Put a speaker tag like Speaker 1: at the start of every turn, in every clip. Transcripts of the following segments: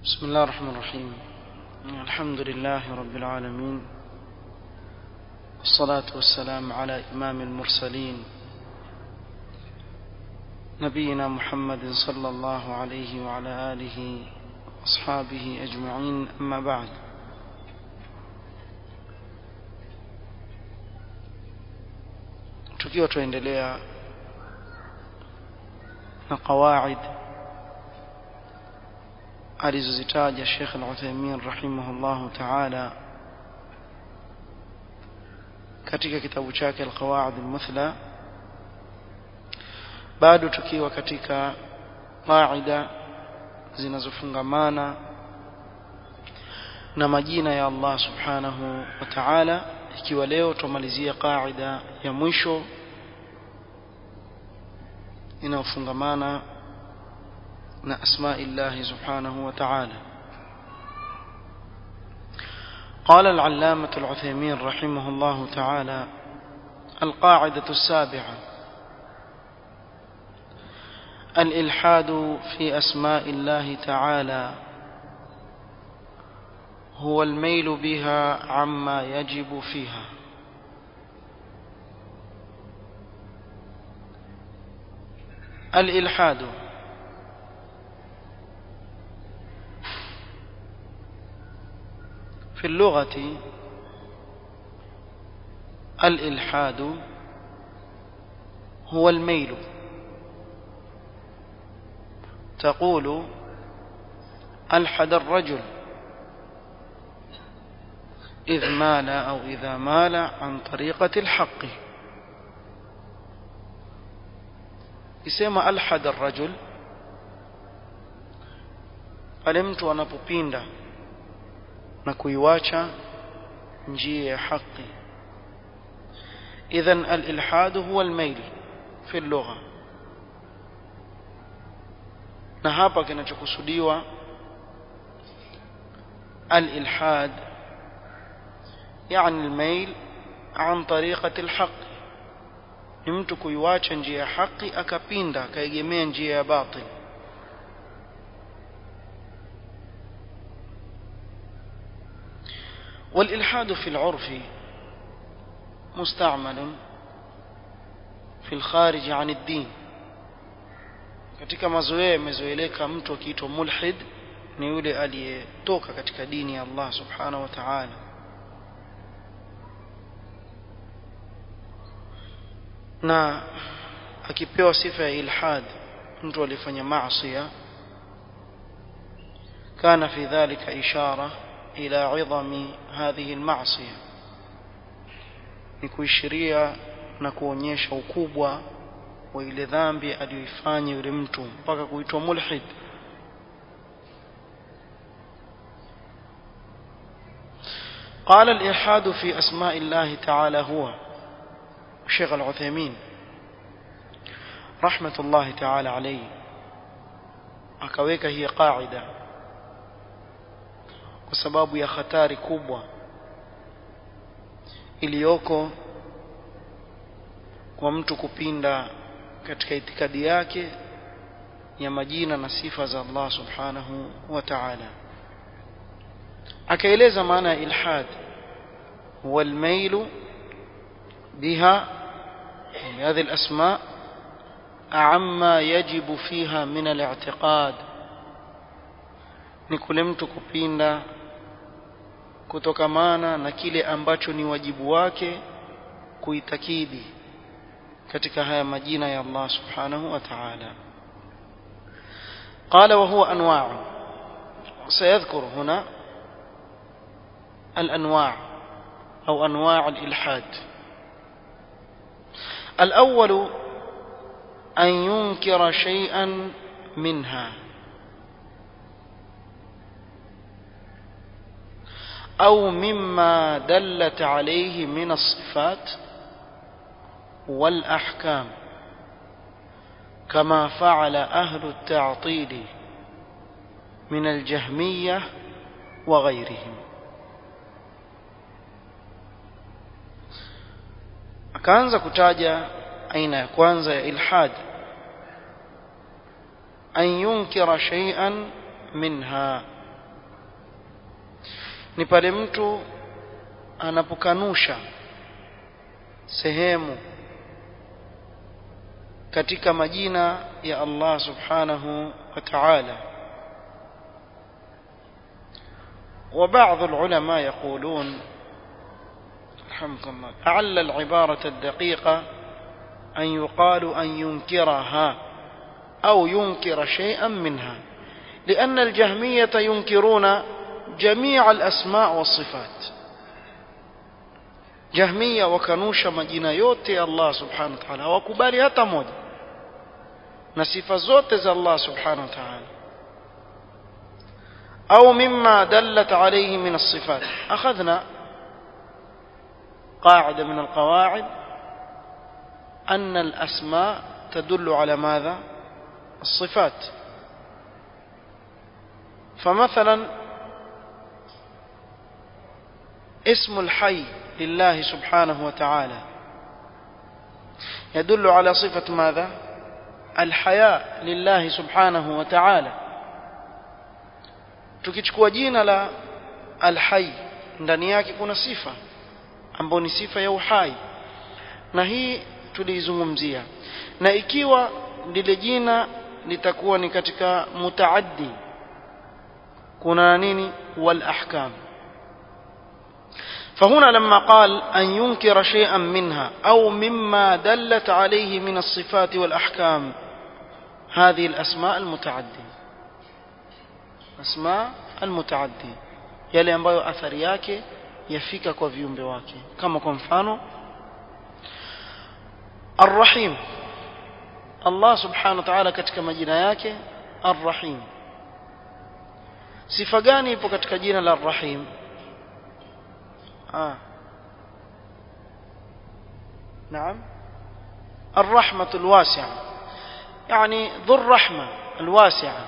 Speaker 1: بسم الله الرحمن الرحيم الحمد لله رب العالمين والصلاة والسلام على إمام المرسلين نبينا محمد صلى الله عليه وعلى آله وأصحابه أجمعين أما بعد tukiwa tuendelea na qawaid alizozitaja Sheikh Al-Uthaymeen rahimahullahu ta'ala katika kitabu chake Al-Qawaid Al-Muthla bado tukiwa katika qaida zinazofungamana na majina ya Allah subhanahu wa ta'ala ikiwa leo tumalizia qaida ya mwisho inayofungamana na asma'i Allah subhanahu wa ta'ala قال العلامة العثيمين رحمه الله تعالى القاعدة السابعة الإلحاد في أسماء الله تعالى هو الميل بها عما يجب فيها الإلحاد في اللغة الإلحاد هو الميل تقول ألحد الرجل إذ مال أو إذا مال عن طريقة الحق يسمى ألحد الرجل pale mtu anapopinda na kuiwacha njia ya haki idhan al-ilhad huwa al-mail fi lugha na hapa kinachokusudiwa al-ilhad يعني الميل عن طريقة الحق ni mtu kuiwacha njia ya haki akapinda akaegemea njia ya batil والإلحاد في العرف مستعمل في الخارج عن الدين katika mazoea imezoeleka mtu akiitwa mulhid ni yule aliyetoka katika dini ya Allah subhanahu wa ta'ala na akipewa sifa ya ilhad mtu alifanya maasi kana fi dhalika ishara ila idhami hadhihi alma'siyah ni kuishiria na kuonyesha ukubwa wa ile dhambi aliyoifanya yule mtu mpaka kuitwa mulhid قال الإلحاد في أسماء الله تعالى هو الشيخ العثيمين رحمة الله تعالى عليه akaweka hii qaida kwa sababu ya hatari kubwa iliyoko kwa mtu kupinda katika itikadi yake ya majina na sifa za Allah subhanahu wa ta'ala akaeleza maana ya ilhad huwa almailu بها هذه الأسماء عما يجب فيها من الاعتقاد ni kule mtu kupinda kutokamana na kile ambacho ni wajibu wake kuitakidi katika haya majina ya Allah subhanahu wa ta'ala قال وهو أنواع سيذكر هنا الأنواع أو أنواع الإلحاد الأول أن ينكر شيئا منها أو مما دلت عليه من الصفات والأحكام كما فعل أهل التعطيل من الجهمية وغيرهم akaanza kutaja aina ya kwanza ya ilhad an yunkira shay'an minha ni pale mtu anapokanusha sehemu katika majina ya Allah subhanahu wa ta'ala وبعض العلماء يقولون رحمكم الله أعل العبارة الدقيقة أن يقال أن ينكرها أو ينكر شيئا منها لأن الجهمية ينكرون جميع الأسماء والصفات جهمية وكنوش مجينة يوتي الله سبحانه وتعالى وكبالي هتا موجة نصف زوت الله سبحانه وتعالى أو مما دلت عليه من الصفات أخذنا قاعدة من القواعد أن الأسماء تدل على ماذا الصفات فمثلا اسم الحي لله سبحانه وتعالى يدل على صفة ماذا الحياء لله سبحانه وتعالى tukichukua jina la alhai ndani yake kuna sifa ambayo ni sifa ya uhai na hii tuliizungumzia na ikiwa lile jina litakuwa ni katika mutaaddi kuna nini wal ahkam فهنا لما قال أن ينكر شيئا منها أو مما دلت عليه من الصفات والأحكام هذه الأسماء المتعدية أسماء المتعدي yale ambayo athari yake yafika kwa viumbe wake kama kwa mfano Ar-Rahim Allah Subhanahu wa Ta'ala katika majina yake Ar-Rahim sifa gani ipo katika jina la Ar-Rahim ah نعم الرحمة الواسعة يعني ذو الرحمة الواسعة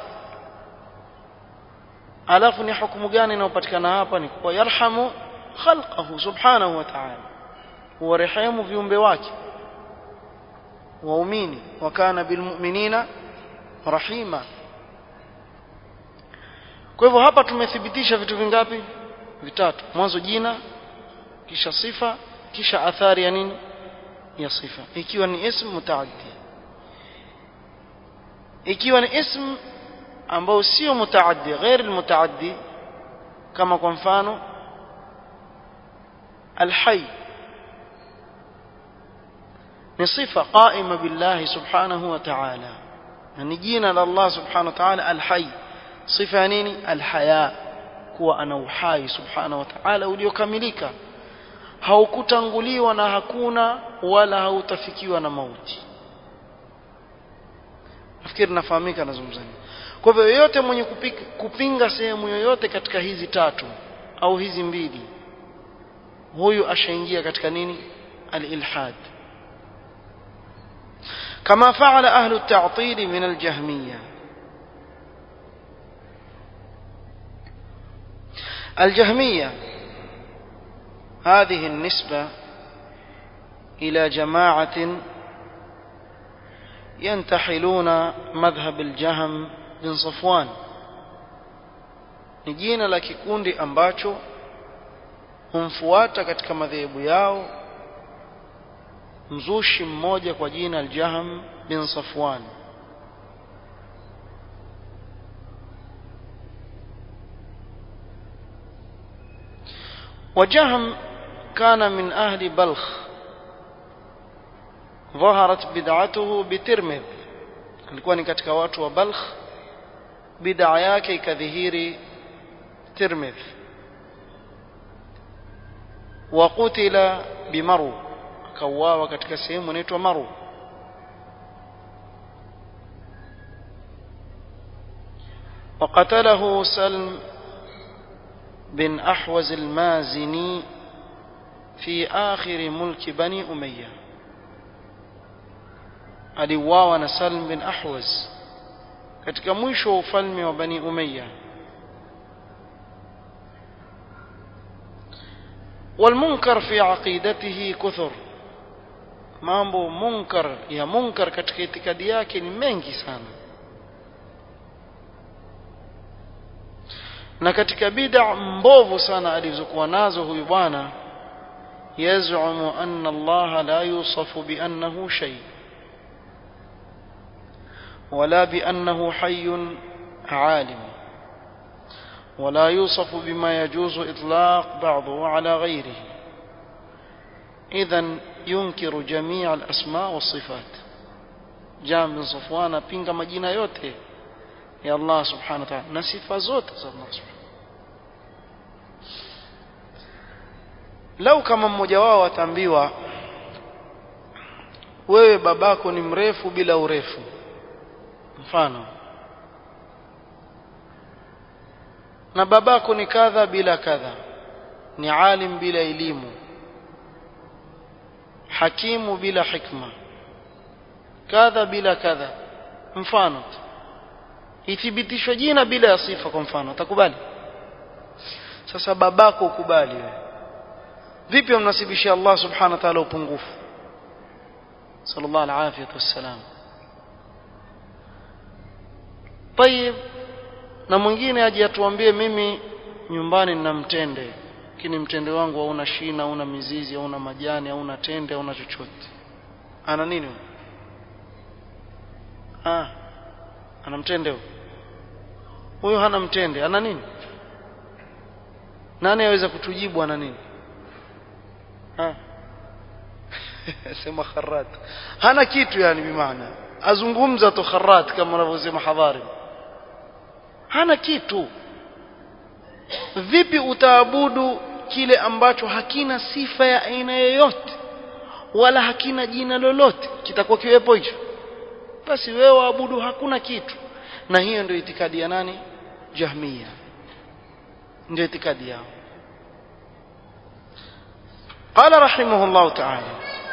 Speaker 1: alafu ni hukumu gani inayopatikana hapa ni kwa yarhamu khalqahu subhanahu wa ta'ala huwarehemu viumbe wake waumini wa kana bilmu'minina rahima kwa hivyo hapa tumethibitisha vitu vingapi vitatu mwanzo jina kisha sifa kisha athari ya nini ya sifa ikiwa ni ism mutaaddi ikiwa ni ism ambao sio mutaaddi ghair almutaaddi kama kwa mfano alhayy ni sifa qaima billahi subhanahu wa ta'ala na ni jina la Allah subhanahu wa ta'ala alhayy sifa ya nini alhaya kuwa ana uhai subhanahu wa ta'ala uliokamilika haukutanguliwa na hakuna wala hautafikiwa na mauti nafikiri nafahamika nazungumza kwa hivyo yoyote mwenye kupika, kupinga sehemu yoyote katika hizi tatu au hizi mbili huyu ashaingia katika nini al-ilhad kama faala ahlu at-ta'til min al-jahmiyya الجهمية هذه النسبة إلى جماعة ينتحلون مذهب الجهم bin Safwan ni jina la kikundi ambacho humfuata katika madhehebu yao mzushi mmoja kwa jina al-Jahm bin Safwan وجهم كان من أهل بلخ ظهرت بدعته بترمذ alikuwa ni katika watu wa Balkh bid'a yake ikadhihiri Tirmidh wa qutila bimaru akauawa katika sehemu inaitwa Maru وقتله سلم بن أحوز المازني في آخر ملك بني أمية aliuawa na Salm bin Ahwaz katika mwisho wa ufalme wa Bani Umayya والمنكر في عقيدته كثر mambo munkar ya munkar katika itikadi yake ni mengi sana na katika bid'a mbovu sana alizokuwa nazo huyu bwana yazumu anna Allah la yusafu bi annahu shay wala bi annahu hayyun alim ولا يوصف بما يجوز إطلاق بعضه على غيره إذا ينكر جميع الأسماء والصفات جاء من صفوان بينغ مجينة يوته يا الله سبحانه وتعالى نسف زوت الله سبحانه lau kama mmoja wao ataambiwa wewe babako ni mrefu bila urefu mfano na babako ni kadha bila kadha ni alim bila elimu hakimu bila hikma kadha bila kadha mfano ithibitishwe jina bila ya sifa kwa mfano utakubali sasa babako ukubali wewe vipi umnasibishia Allah subhanahu wa ta'ala upungufu sallallahu alaihi wasallam طيب na mwingine aje atuambie mimi nyumbani nina mtende lakini mtende wangu hauna shina hauna mizizi hauna majani hauna tende hauna chochote ana nini ah ana mtende huyo huyo hana mtende ana nini nani aweza kutujibu ana nini ha sema kharat hana kitu yani bimaana azungumza tu kharat kama wanavyosema hadhari hana kitu vipi utaabudu kile ambacho hakina sifa ya aina yoyote wala hakina jina lolote kitakuwa kiwepo hicho basi wewe waabudu hakuna kitu na hiyo ndio itikadi ya nani jahmia ndio itikadi yao قال رحمه الله تعالى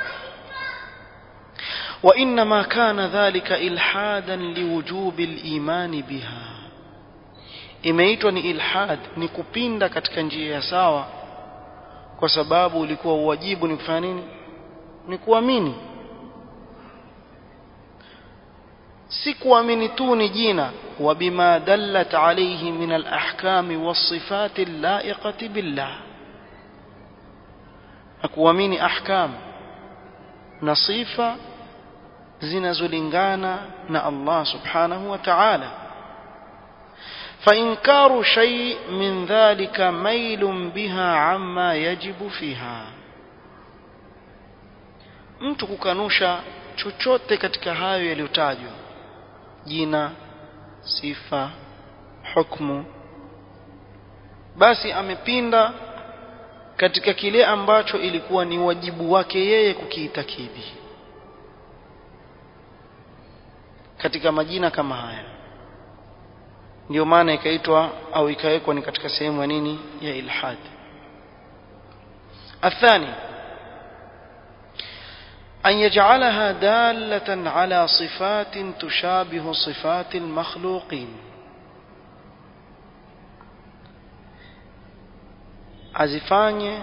Speaker 1: وإنما كان ذلك إلحادا لوجوب الإيمان بها imeitwa ni ilhad ni kupinda katika njia ya sawa kwa sababu ulikuwa uwajibu ni kufanya nini ni kuamini si kuamini tu ni jina wa bima dallat alayhi min alahkami wasifati laiqati billah na kuamini ahkam na sifa zinazolingana na Allah subhanahu wa ta'ala فإنكار شيء من ذلك ميل بها عما يجب فيها mtu kukanusha chochote katika hayo yaliyotajwa jina sifa hukmu basi amepinda katika kile ambacho ilikuwa ni wajibu wake yeye kukiitakidi katika majina kama haya ndio maana ikaitwa au ikawekwa ni katika sehemu ya nini ya ilhad athani أن يجعلها دالة على صفات تشابه صفات المخلوقين azifanye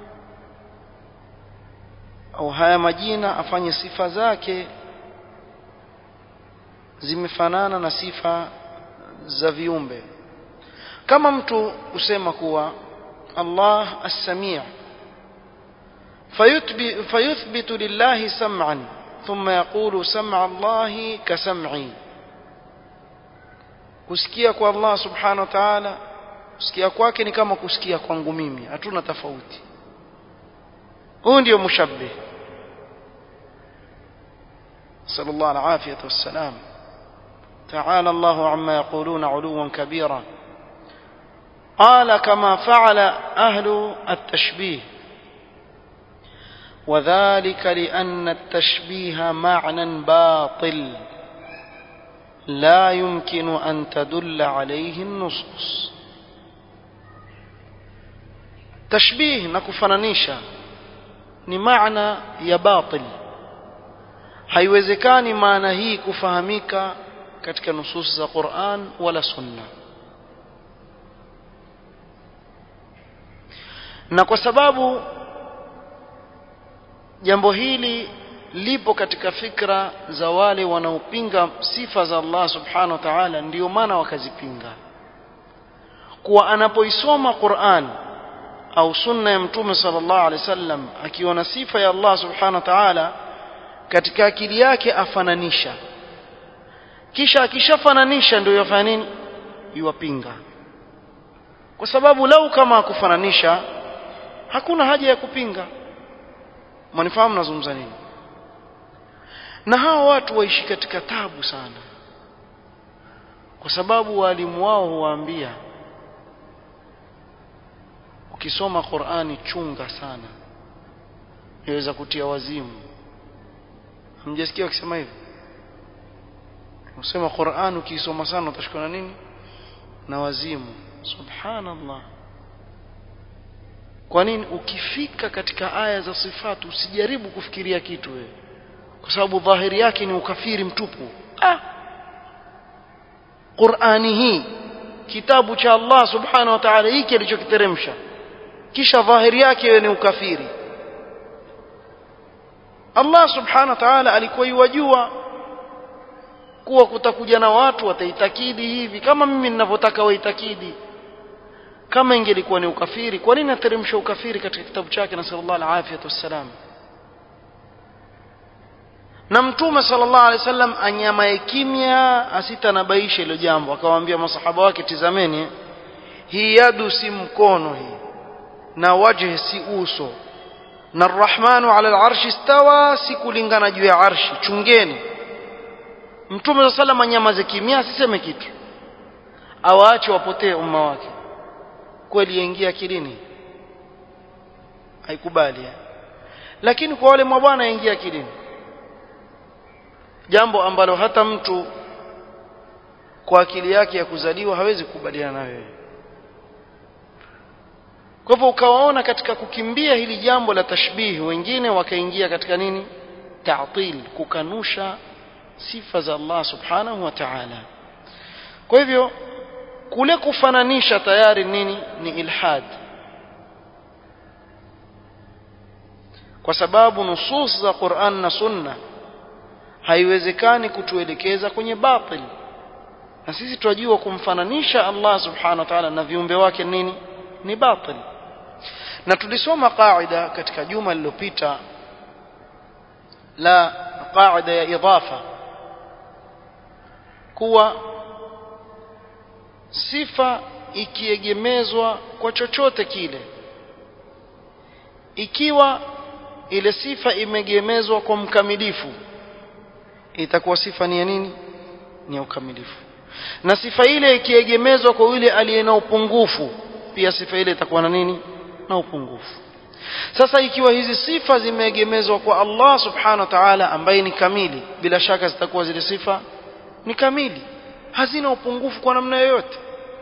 Speaker 1: au haya majina afanye sifa zake zimefanana na sifa za viumbe kama mtu usema kuwa Allah as-sami' فيثبت لله سمعا ثم يقول سمع الله كسمعي kusikia kwa Allah subhanahu wa ta'ala kusikia kwake ni kama kusikia kwangu mimi hatuna tofauti huyu ndio mushabbih sallallahu alaihi wasallam تعالى الله عما يقولون علوا كبيرا قال كما فعل أهل التشبيه وذلك لأن التشبيه معنى باطل لا يمكن أن تدل عليه النصوص تشبيه نكفنانيشا ni maana ya batil haiwezekani maana hii kufahamika katika nusus za Qur'an wala sunna na kwa sababu jambo hili lipo katika fikra za wale wanaopinga sifa za Allah subhanahu wa ta'ala ndio maana wakazipinga kuwa anapoisoma Qur'an au sunna ya mtume sallallahu alaihi wasallam akiona sifa ya Allah subhanahu wa ta'ala katika akili yake afananisha kisha akishafananisha ndio yafanya nini yuwapinga kwa sababu lau kama akufananisha hakuna haja ya kupinga manifahamu nazungumza nini na hawa watu waishi katika tabu sana kwa sababu walimu wao huwaambia ukisoma Qur'ani chunga sana yaweza kutia wazimu hamjasikia wakisema hivyo usema Qur'an ukisoma sana utashikwa na nini na wazimu subhanallah kwa nini ukifika katika aya za sifatu usijaribu kufikiria kitu wewe kwa sababu dhahiri yake ni ukafiri mtupu ah Qur'ani hii kitabu cha Allah subhanahu wa ta'ala hiki alichokiteremsha kisha dhahiri yake ni ukafiri Allah subhanahu wa ta'ala alikuwa yuwajua kuwa kutakuja na watu wataitakidi hivi kama mimi ninavyotaka waitakidi kama ingelikuwa ni ukafiri kwa nini ateremsha ukafiri katika kitabu chake na sallallahu alaihi wasallam na mtume sallallahu alaihi wasallam anyamae kimya asitanabaisha hilo jambo akawaambia masahaba wake tizameni hii yadu si mkono hii na wajhi si uso na arrahmanu ala alarshi istawa si kulingana juu ya arshi chungeni mtume sallallahu alaihi anyamaze kimya asiseme kitu awaache wapotee umma wake kweli yaingia akilini haikubali lakini kwa wale mabwana yaingia akilini jambo ambalo hata mtu kwa akili yake ya kuzaliwa hawezi kukubaliana na wewe kwa hivyo ukawaona katika kukimbia hili jambo la tashbihi wengine wakaingia katika nini ta'til kukanusha sifa za Allah subhanahu wa ta'ala kwa hivyo kule kufananisha tayari nini ni ilhad kwa sababu nusus za Qur'an na Sunna haiwezekani kutuelekeza kwenye batil na sisi tunajua kumfananisha Allah subhanahu wa ta'ala na viumbe wake nini ni batil na tulisoma qaida katika juma lililopita la qaida ya idafa kuwa sifa ikiegemezwa kwa chochote kile ikiwa ile sifa imegemezwa kwa mkamilifu itakuwa sifa ni ya nini ni ya ukamilifu na sifa ile ikiegemezwa kwa yule aliye na upungufu pia sifa ile itakuwa na nini na upungufu sasa ikiwa hizi sifa zimeegemezwa kwa Allah subhanahu wa ta'ala ambaye ni kamili bila shaka zitakuwa zile sifa ni kamili hazina upungufu kwa namna yoyote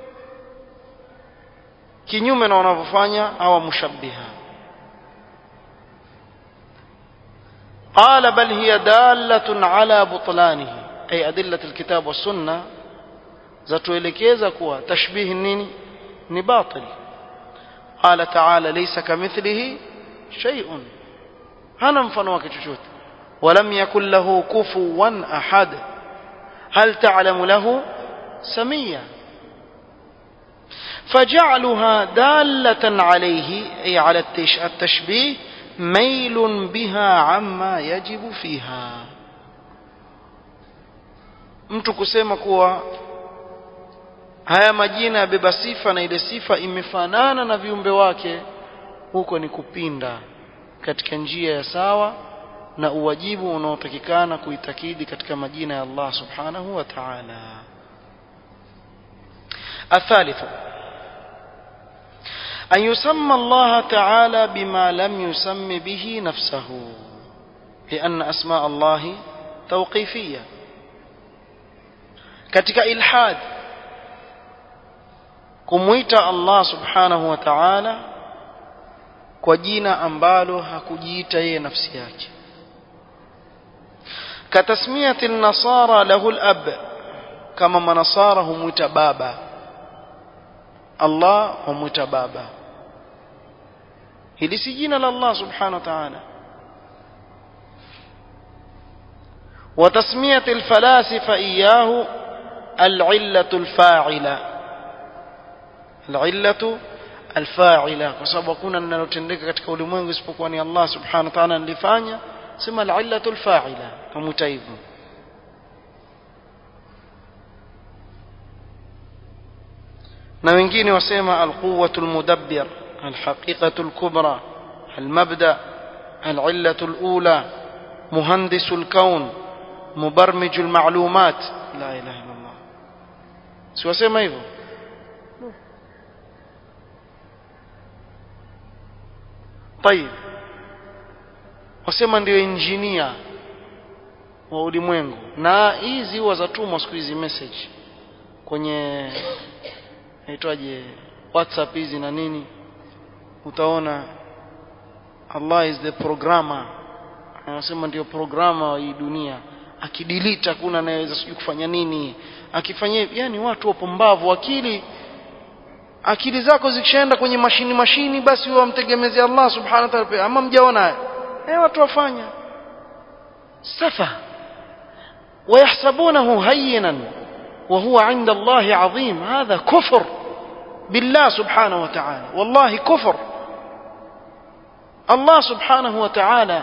Speaker 1: kinyume na wanavyofanya hawa mushabbiha قال بل هي دالة على بطلانه أي أدلة الكتاب والسنة zatuelekeza kuwa tashbihi nini ni batil qala ta'ala laysa kamithlihi shay'un hana mfano wake chochote walam yakul lahu kufuwan ahad hal ta'lamu lahu samia فجعلها دالة عليه أي على التشبيه ميل بها عما يجب فيها mtu kusema kuwa haya majina yabeba sifa na ile sifa imefanana na viumbe wake huko ni kupinda katika njia ya sawa na uwajibu unaotakikana kuitakidi katika majina ya Allah subhanahu wa ta'ala الثالث أن يسمى الله تعالى بما لم يسم به نفسه لأن أسماء الله توقيفية katika ilhad kumwita Allah subhanahu wa ta'ala kwa jina ambalo hakujiita yeye nafsi yake katasmiyati an-nasara lahu al-ab kama manasara humwita baba Allah humwita baba hili si jina la Allah subhanahu wa ta'ala وتسمية الفلاسفة إياه العلة الفاعلة alillatu alfa'ila kwa sababu hakuna linalotendeka katika ulimwengu isipokuwa ni Allah subhanahu wa ta'ala nilifanya sema alillatu alfa'ila kamuita hivyo na wengine wasema alquwwatu almudabbir alhaqiqatu alkubra المبدا العله الاولى مهندس الكون مبرمج المعلومات لا اله الا الله siwasema hivyo طيب wasema ndio injinia wa ulimwengu na hizi huwa zatumwa siku hizi message kwenye naitwaje whatsapp hizi na nini utaona Allah is the programmer anasema ndio programa wa hii dunia akidelete hakuna anayeweza sijui kufanya nini akifanyia yani watu wapumbavu akili akili zako zikishaenda kwenye mashini mashini basi wewe wamtegemezea Allah subhanahu wa ta'ala ama mjaona eh watu wafanya safa ويحسبونه هينا وهو عند الله عظيم هذا كفر بالله سبحانه وتعالى والله كفر Allah subhanahu wa ta'ala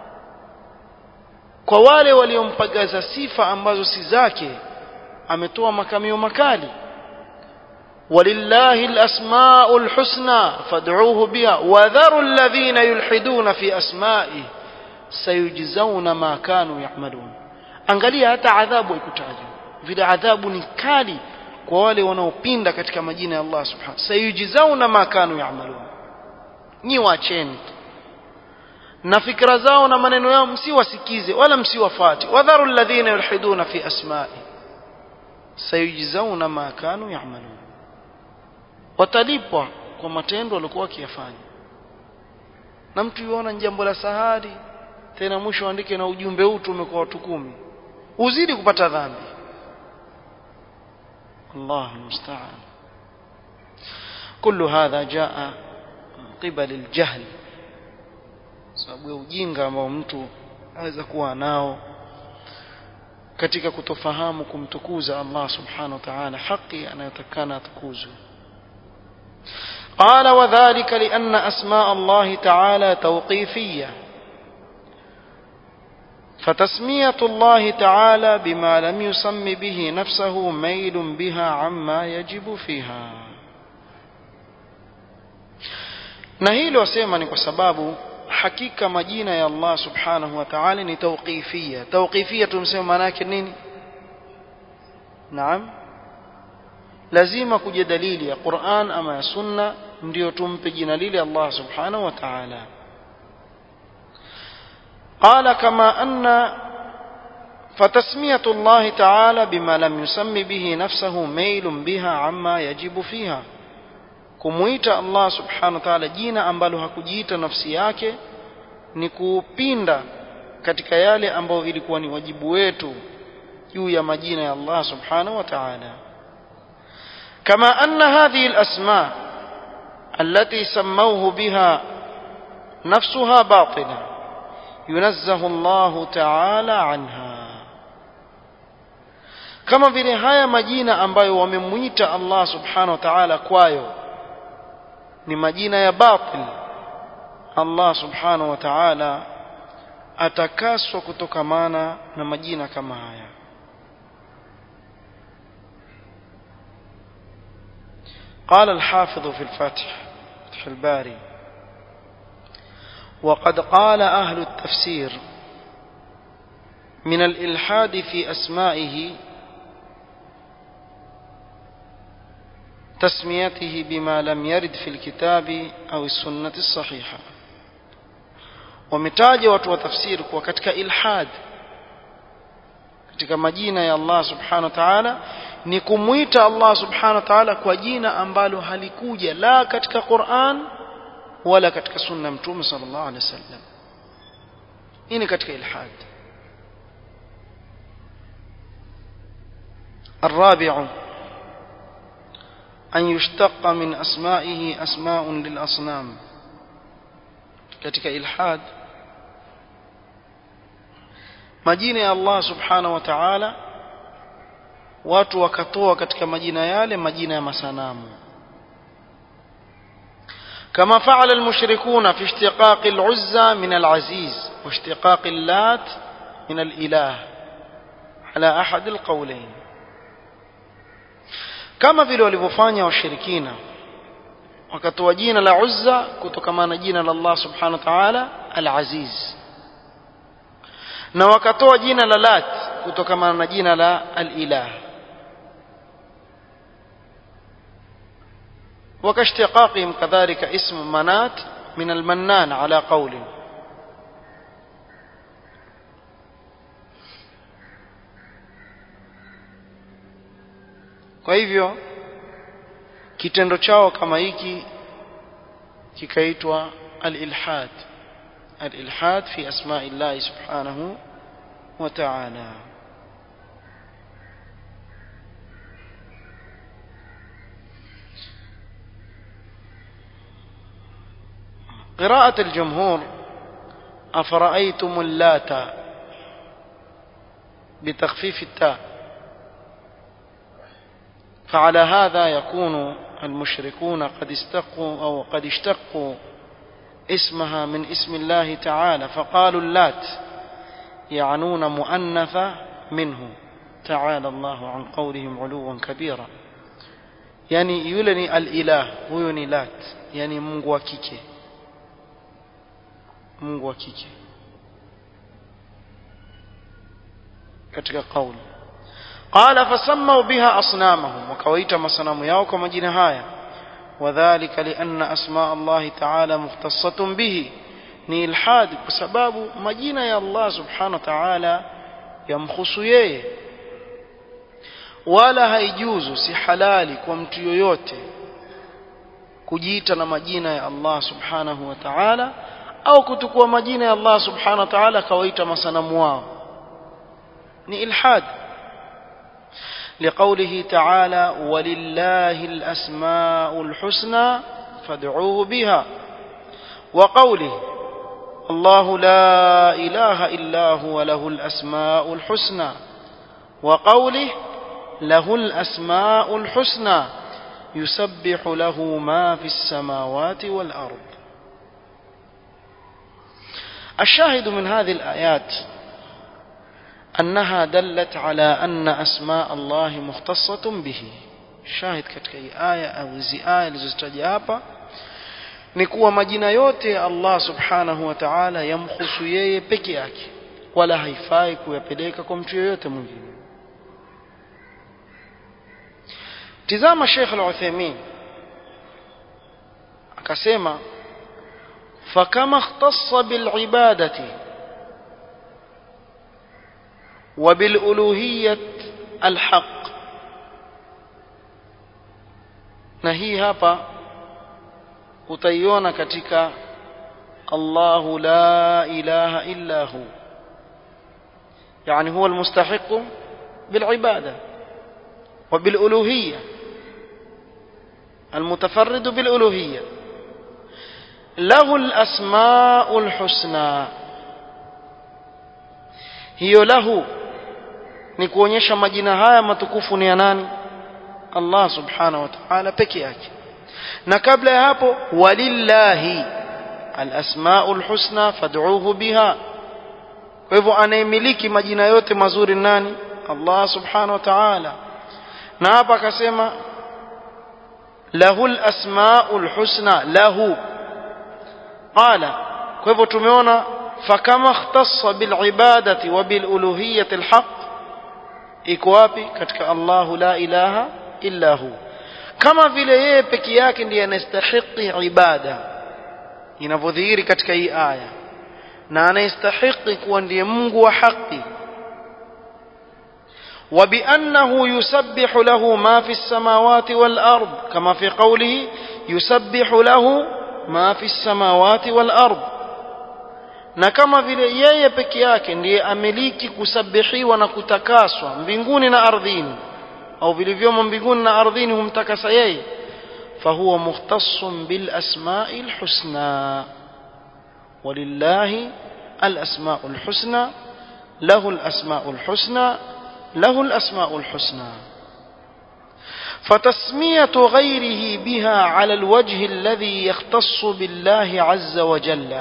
Speaker 1: kwa wale waliompagaza sifa ambazo si zake ametoa makamio makali walillahi alasmaul husna fad'uuhu biha wadharu alladhina yulhiduna fi asma'i sayujzauna ma kanu ya'malun angalia hata adhabu ikutajwa vile adhabu ni kali kwa wale wanaopinda katika majina ya Allah subhanahu sayujzauna ma kanu ya'malun nyi wacheni na fikra zao na maneno yao msiwasikize wala msiwafate wadharu alladhina yulhiduna fi asma'i sayujzauna ma kanu ya'malun watalipwa kwa matendo walikuwa wakiyafanya na mtu yuona jambo la sahari tena mwisho andike na ujumbe huu tumekuwa watu kumi uzidi kupata dhambi الله المستعان كل هذا جاء من قبل الجهل sababu ya ujinga ambao mtu aweza kuwa nao katika kutofahamu kumtukuza Allah subhanahu wa ta'ala haki anayotakana atukuzwe قال وذلك لأن أسماء الله تعالى توقيفية فتسمية الله تعالى بما لم يسم به نفسه ميل بها عما يجب فيها na hilo wasema ni kwa sababu hakika majina ya Allah subhanahu wa ta'ala ni tawqifia tawqifia tumsema maana yake nini naam lazima kuja dalili ya Qur'an ama ya sunna ndio tumpe jina lile Allah subhanahu wa ta'ala قال كما أن فتسمية الله تعالى بما لم يسم به نفسه ميل بها عما يجب فيها kumuita Allah subhanahu wa ta'ala jina ambalo hakujiita nafsi yake ni kupinda katika yale ambayo ilikuwa ni wajibu wetu juu ya majina ya Allah subhanahu wa ta'ala kama anna hadhihi al-asma allati sammawhu biha nafsuha batila yunazzahu Allah ta'ala anha kama vile haya majina ambayo wamemuita Allah subhanahu wa ta'ala kwayo ni majina ya batil Allah subhanahu wa ta'ala atakaswa kutokamana na majina kama haya قال الحافظ في الفتح فتح الباري وقد قال أهل التفسير من الإلحاد في أسمائه تسميته بما لم يرد في الكتاب أو السنة الصحيحة wametaja watu wa tafsiri kuwa katika ilhad katika majina ya Allah subhanahu wa ta'ala ni kumwita Allah subhanahu wa ta'ala kwa jina ambalo halikuja la katika Qur'an wala katika sunna mtume sallallahu alaihi wasallam hii ni katika ilhad الرابع أن يشتق من أسمائه أسماء للأصنام katika ilhad majina ya Allah subhanahu wa ta'ala watu wakatoa katika majina yale majina ya masanamu كما فعل المشركون في اشتقاق العزى من العزيز واشتقاق اللات من الإله على أحد القولين kama vile walivyofanya washirikina wakatoa jina la Uzza kutokana na jina la Allah subhanahu wa ta'ala al-Aziz na wakatoa jina la Lat kutokana na jina la al-Ilah وكاشتقاقهم كذلك اسم منات من المنان على قول kwa hivyo kitendo chao kama hiki kikaitwa al-ilhad al-ilhad fi asma'i Allah subhanahu wa ta'ala قراءة الجمهور أفرأيتم اللات بتخفيف التاء فعلى هذا يكون المشركون قد استقوا أو قد اشتقوا اسمها من اسم الله تعالى فقالوا اللات يعنون مؤنثة منه تعالى الله عن قولهم علوا كبيرا يعني يلني الإله هو لات يعني mungu wa kike mungu wa kike katika kauli قال فسموا بها أصنامهم وكويت مصنم ياوكم مجنهايا وذلك لأن أسماء الله تعالى مختصة به ni ilhadi kwa sababu majina ya Allah subhanahu wa ta'ala yamkhusu yeye wala haijuzu si halali kwa mtu yoyote kujiita na majina ya Allah subhanahu wa ta'ala au kutukua majina ya Allah subhanahu wa ta'ala kawaita masanamu wao ni ilhad لقوله تعالى ولله الأسماء الحسنى فادعوه بها وقوله الله لا إله إلا هو له الأسماء الحسنى وقوله له الأسماء الحسنى يسبح له ما في السماوات والأرض الشاهد من هذه الآيات أنها دلت على أن أسماء الله مختصة به شاهد katika hii aya au hizi aya zilizotaja hapa ni kuwa majina yote ya Allah subhanahu wa ta'ala yamhusu yeye peke yake wala haifai kuyapeleka kwa mtu yoyote mwingine tizama Sheikh Al-Uthaymeen akasema fakama ikhtassa bil ibadati وبالألوهية الحق na hii hapa utaiona katika Allahu la ilaha illa hu يعني هو المستحق بالعبادة وبالألوهية المتفرد بالألوهية له الأسماء الحسنى hiyo lahu ni kuonyesha majina haya matukufu ni ya nani Allah subhanahu wa ta'ala peke yake na kabla ya hapo walillahi alasmaul husna fad'uuhu biha kwa hivyo anayemiliki majina yote mazuri nani Allah subhanahu wa ta'ala na hapa akasema lahul asmaul husna lahu qala kwa hivyo tumeona فكما اختص بالعبادة وبالألوهية الحق iko wapi katika Allahu la ilaha illa hu kama vile yeye peke yake ndiye anastahiki ibada inavyodhihiri katika hii aya na anastahiki kuwa ndiye Mungu wa haki وبأنه يسبح له ما في السماوات والأرض كما في قوله يسبح له ما في السماوات والأرض na kama vile yeye peke yake ndiye amiliki kusabihiwa na kutakaswa mbinguni na ardhini au vilivyomo mbinguni na ardhini humtakasa yeye fahuwa mukhtassun bil asma'il husna walillahi al asma'ul husna lahu al asma'ul husna له الأسماء الحسنى فتسمية غيره بها على الوجه الذي يختص بالله عز وجل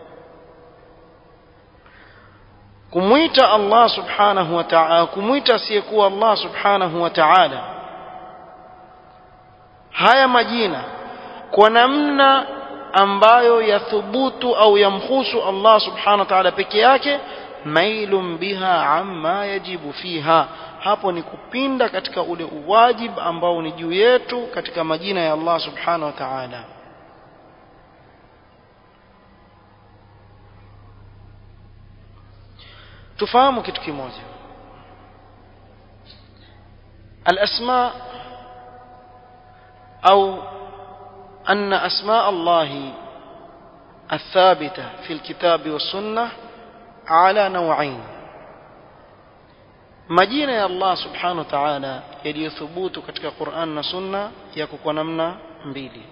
Speaker 1: kumwita Allah subhanahu wa ta'ala kumwita asiyekuwa Allah subhanahu wa ta'ala haya majina kwa namna ambayo yathubutu au yamhusu Allah subhanahu wa ta'ala peke yake mailun biha amma yajibu fiha hapo ni kupinda katika ule uwajib ambao ni juu yetu katika majina ya Allah subhanahu wa ta'ala tufahamu kitu kimoja الأسماء أو أن أسماء الله الثابتة في الكتاب والسنة على نوعين majina ya Allah subhanahu wa ta'ala yaliyothubutu katika Qur'an na Sunna yako kwa namna mbili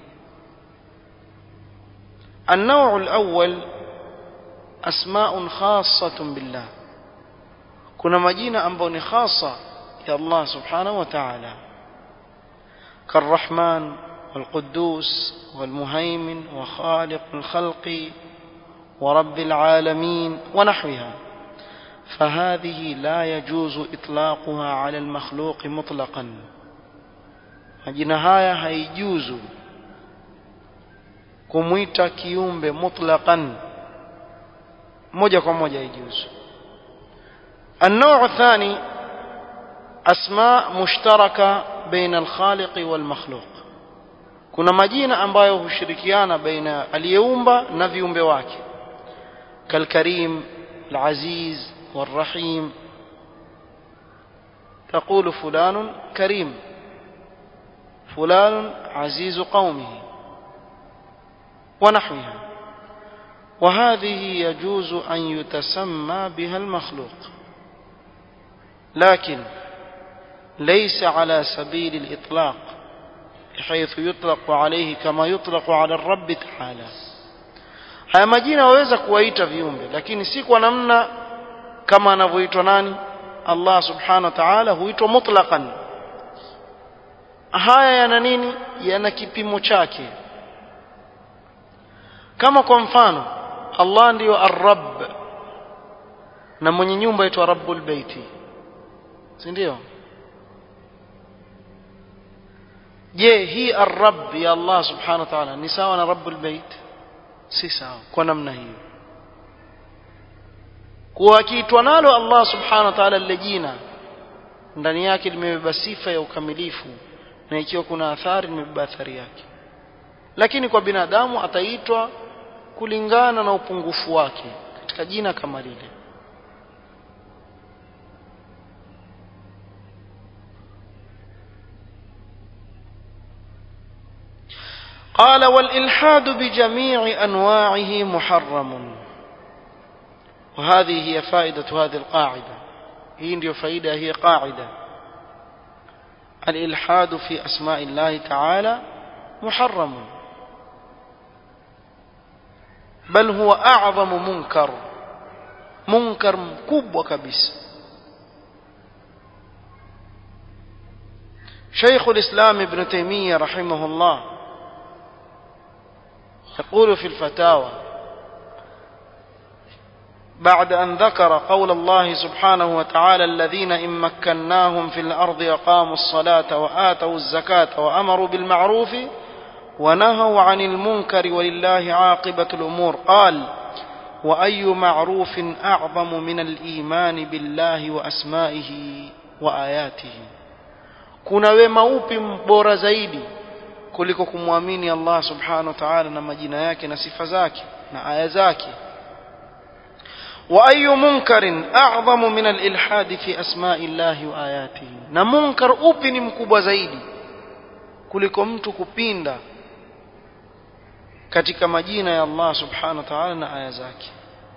Speaker 1: النوع الأول أسماء خاصة بالله kuna majina ambayo ni khasa ya Allah subhanahu wa ta'ala كالرحمن والقدوس والمهيمن وخالق الخلق ورب العالمين ونحوها فهذه لا يجوز إطلاقها على المخلوق مطلقا majina haya haijuzu kumwita kiumbe mutlaqan moja kwa moja haijuzu النوع الثاني أسماء مشتركة بين الخالق والمخلوق kuna majina ambayo hushirikiana baina aliyeumba na viumbe wake kalkarim العزيز والرحيم تقول فلان كريم فلان عزيز قومه ونحوها وهذه يجوز أن يتسمى بها المخلوق لكن ليس على سبيل الإطلاق حيث يطلق عليه كما يطلق على الرب تعالى haya majina waweza kuwaita viumbe lakini si kwa namna kama anavyoitwa nani Allah subhanahu wa ta'ala huitwa mutlaqan haya yana nini yana kipimo chake kama kwa mfano Allah ndiyo ar-rabb na mwenye nyumba aitwa rabbul baiti si ndio je hii ar-rabb ya Allah subhanahu wa ta'ala ni sawa na rabbul bait si sawa kwa namna hiyo kuwa akiitwa nalo Allah subhanahu wa ta'ala lile jina ndani yake limebeba sifa ya ukamilifu na ikiwa kuna athari limebeba athari yake lakini kwa binadamu ataitwa kulingana na upungufu wake katika jina kama lile قال والإلحاد بجميع أنواعه محرم وهذه هي فائدة هذه القاعدة هي ndio faida هي قاعدة الإلحاد في أسماء الله تعالى محرم بل هو أعظم منكر منكر مكبوة كبيس شيخ الإسلام ابن تيمية رحمه الله يقول في الفتاوى بعد أن ذكر قول الله سبحانه وتعالى الذين إن مكناهم في الأرض أقاموا الصلاة وآتوا الزكاة وأمروا بالمعروف ونهوا عن المنكر ولله عاقبة الأمور قال وأي معروف أعظم من الإيمان بالله وأسمائه وآياته kuna wema upi bora zaidi kuliko kumwamini Allah subhanahu wa ta'ala na majina yake na sifa zake na aya zake wa ayu munkarin a'zamu min al-ilhad fi asma'i Allah wa ayatihi na munkar upi ni mkubwa zaidi kuliko mtu kupinda katika majina ya Allah subhanahu wa ta'ala na aya zake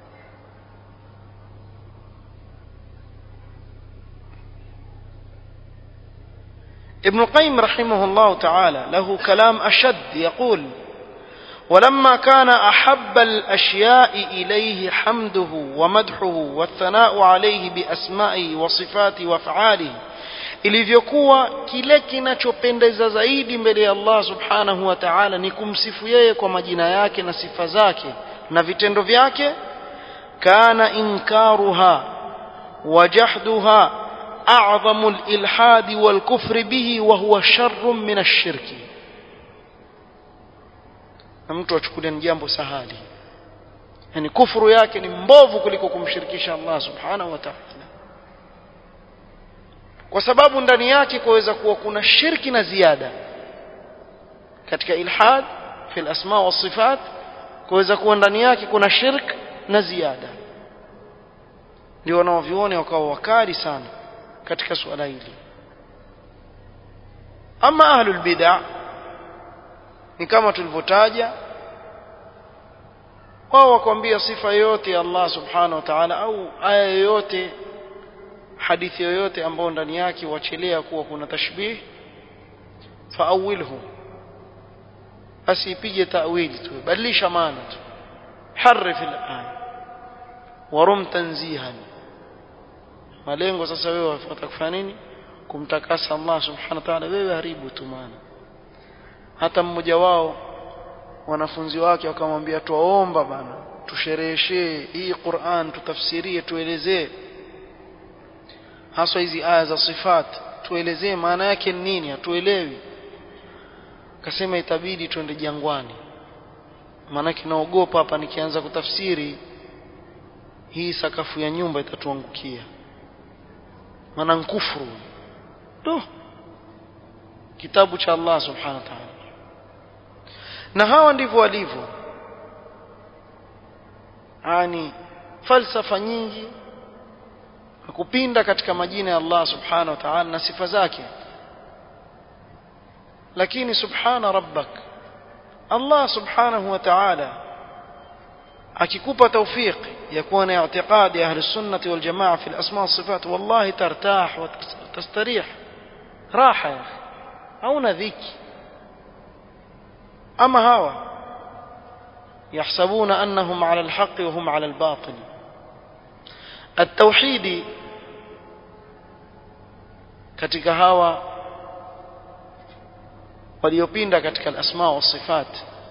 Speaker 1: ابن القيم رحمه الله تعالى له كلام أشد يقول ولما كان أحب الأشياء إليه حمده ومدحه والثناء عليه بأسمائه وصفاته وأفعاله ilivyokuwa kile kinachopendeza zaidi mbele ya Allah subhanahu wa ta'ala ni kumsifu yeye kwa majina yake na sifa zake na vitendo vyake kana inkaruha wa jahduha a'zamu al-ilhad wal-kufr bihi wa huwa sharrun min ash-shirki na mtu achukulia ni jambo sahali yani kufuru yake ni mbovu kuliko kumshirikisha Allah subhanahu wa ta'ala kwa sababu ndani yake kuweza kuwa kuna shirki na ziada katika ilhad fi al-asma wa sifat kuweza kuwa ndani yake kuna shirk na ziada ndio wanaoviona wakawa wakali sana katika suala hili ama ahlul bid'ah ni kama tulivyotaja wao wakwambia sifa yoyote ya Allah subhanahu wa ta'ala au aya yoyote hadithi yoyote ambayo ndani yake wachelea kuwa kuna tashbih faawilhu basi ipige tawili tu badilisha maana tu harif al-aya warum tanzihan malengo sasa wewe wafuata kufanya nini kumtakasa Allah subhanahu wa ta'ala wewe haribu tu maana hata mmoja wao wanafunzi wake wakamwambia tuwaomba bana tushereheshee hii Qur'an tutafsirie tuelezee haswa hizi aya za sifat tuelezee maana yake ni nini hatuelewi akasema itabidi twende jangwani maanake naogopa hapa nikianza kutafsiri hii sakafu ya nyumba itatuangukia maana nkufuru do kitabu cha Allah subhanahu wa ta'ala na hawa ndivyo walivyo yani falsafa nyingi kupinda katika majina ya Allah subhanahu wa ta'ala na sifa zake lakini subhana rabbak Allah subhanahu wa ta'ala akikupa tawfiq ya kuwa na i'tiqadi ya ahli sunnati wal jamaa fi al-asma wa sifat wallahi tartah wa tastarih raha ya akhi hauna dhiki ama hawa يحسبون أنهم على الحق وهم على الباطل التوحيد katika hawa waliopinda katika al-asma wa sifat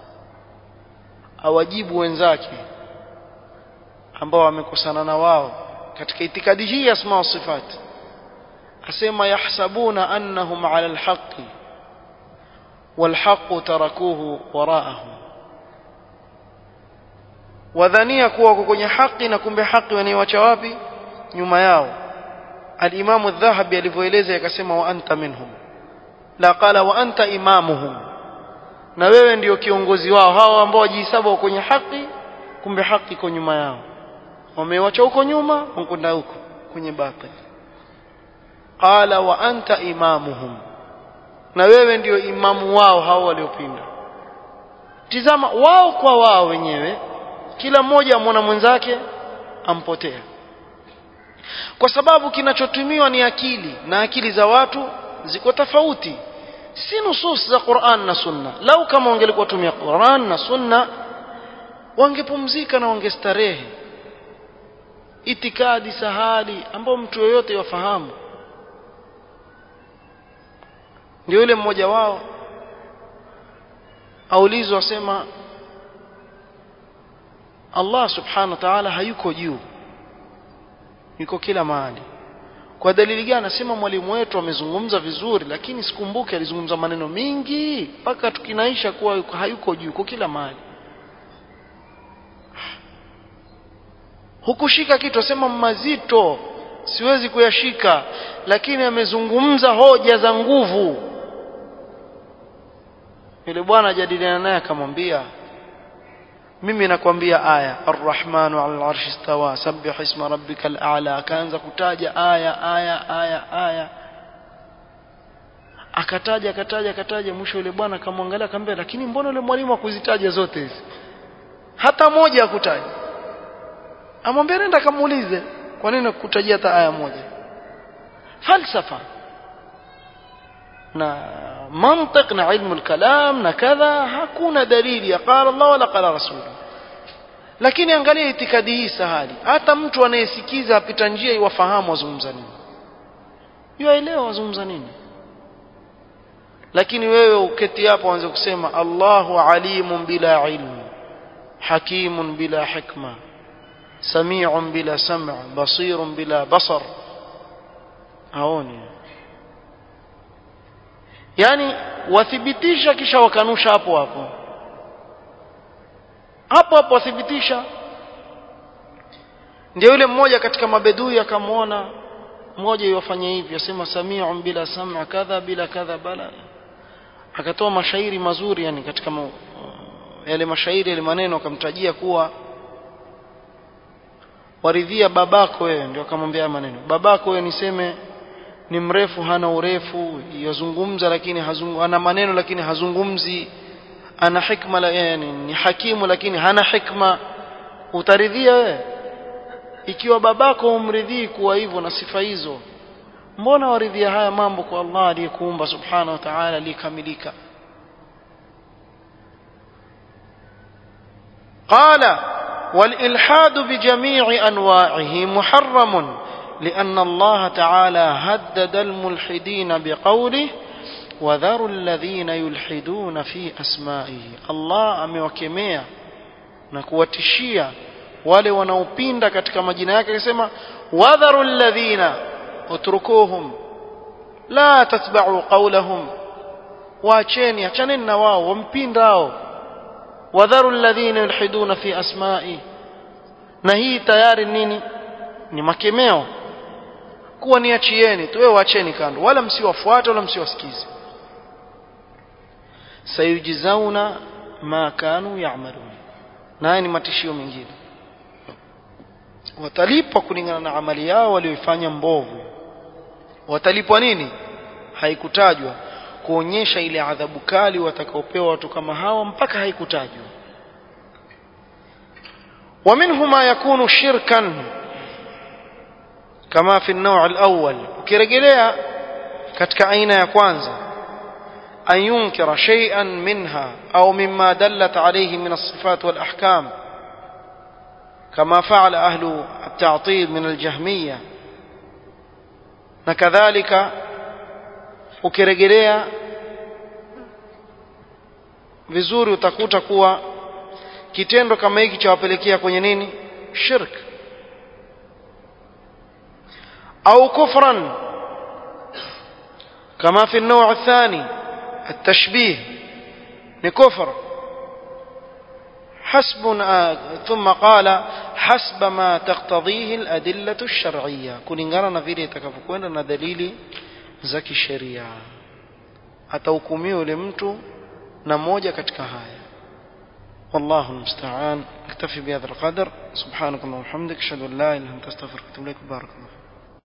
Speaker 1: awajibu wenzake ambao wamekosana na wao katika itikadi hii ya asma wa sifat asema yahsabuna annahum ala al-haqqi wal-haqqu tarakuhu wara'ahum wadhania kuwa wako kwenye haki na kumbe haki wanaiwacha wapi nyuma yao al-Imam adh-Dhahabi alivyoeleza akasema wa anta minhum la qala wa anta imamuhum na wewe ndio kiongozi wao hao ambao wajihesabu kwenye haki kumbe haki iko nyuma yao wamewacha huko nyuma wakwenda huko kwenye batil qala wa anta imamuhum na wewe ndio imamu wao hao waliopinda tizama wao kwa wao wenyewe kila mmoja amwona mwenzake ampotea kwa sababu kinachotumiwa ni akili na akili za watu ziko tofauti si nusus za Qur'an na Sunna lau kama wangelikuwa tumia Qur'an na Sunna wangepumzika na wangestarehe itikadi sahali ambao mtu yoyote yafahamu ndio yule mmoja wao aulizwa asema Allah subhanahu wa ta'ala hayuko juu yuko kila mahali kwa dalili gani nasema mwalimu wetu amezungumza vizuri lakini sikumbuke alizungumza maneno mingi mpaka tukinaisha kuwa yuko, hayuko juu yuko kila mahali hukushika kitu asema mazito siwezi kuyashika lakini amezungumza hoja za nguvu yule bwana ajadiliana naye akamwambia mimi nakwambia aya arrahmanu ala alarshi istawa sabbih isma rabbika alala akaanza kutaja aya aya aya aya akataja akataja akataja mwisho yule bwana akamwangalia akamwambia lakini mbona yule mwalimu akuzitaja zote hizi hata moja akutaja amwambia nenda kamuulize kwa nini kukutajia hata aya moja falsafa na mantiq na ilmu al-kalam na kadha hakuna dalili ya qala Allah wala qala rasul lakini angalia itikadi hii sahali hata mtu anayesikiza apita njia iwafahamu wazungumza nini yaelewa wazungumza nini lakini wewe uketi hapo uanze kusema Allahu alimun bila ilmu hakimun bila hikma sami'un bila sam' basirun bila basar haoni yani wathibitisha kisha wakanusha hapo hapo hapo hapo wathibitisha ndio yule mmoja katika mabedui akamwona mmoja yofanya hivi asema sami'un bila sam'a kadha bila kadha bala akatoa mashairi mazuri yani katika ma, yale mashairi yale maneno akamtajia kuwa waridhia babako wewe ndio akamwambia maneno babako wewe niseme ni mrefu hana urefu yazungumza lakini hazungu, ana maneno lakini hazungumzi ana hikma la, yani, ni hakimu lakini hana hikma utaridhia wewe ikiwa babako umridhii kuwa hivyo na sifa hizo mbona waridhia haya mambo kwa Allah aliyekuumba subhanahu wa ta'ala aliyekamilika قال والإلحاد بجميع أنواعه محرم لأن الله تعالى هدد الملحدين بقوله وذروا الذين يلحدون في أسمائه الله أمewakemea na kuwatishia wale wanaopinda katika majina yake akisema wadharu alladhina utrukuhum la tatba'u qawlahum waacheni achaneni na wao wampindao wadharu alladhina yulhiduna fi asma'i na hii tayari nini ni makemeo kuwa niachieni tu wewe waacheni kando wala msiwafuate wala msiwasikize sayujizauna ma kanu ya'malun na ni matishio mengine watalipwa kulingana na amali yao walioifanya mbovu watalipwa nini haikutajwa kuonyesha ile adhabu kali watakaopewa watu kama hawa mpaka haikutajwa ومنه ما يكون شركا كما في النوع الأول ukirejelea katika aina ya kwanza أن ينكر شيئا منها أو مما دلت عليه من الصفات والأحكام كما فعل أهل التعطيل من الجهمية نكذلك ukirejelea vizuri utakuta kuwa kitendo kama hiki chawapelekea kwenye nini shirk au kufran kama fi النوع الثاني التشبيه لكفر حسب ثم قال حسب ما تقتضيه الأدلة الشرعية kulingana na vile itakavyokwenda na dalili za kisheria atahukumiwa yule mtu na moja katika haya والله المستعان اكتفي بهذا القدر سبحانك اللهم وبحمدك اشهد ان لا اله الا انت استغفرك واتوب اليك بارك الله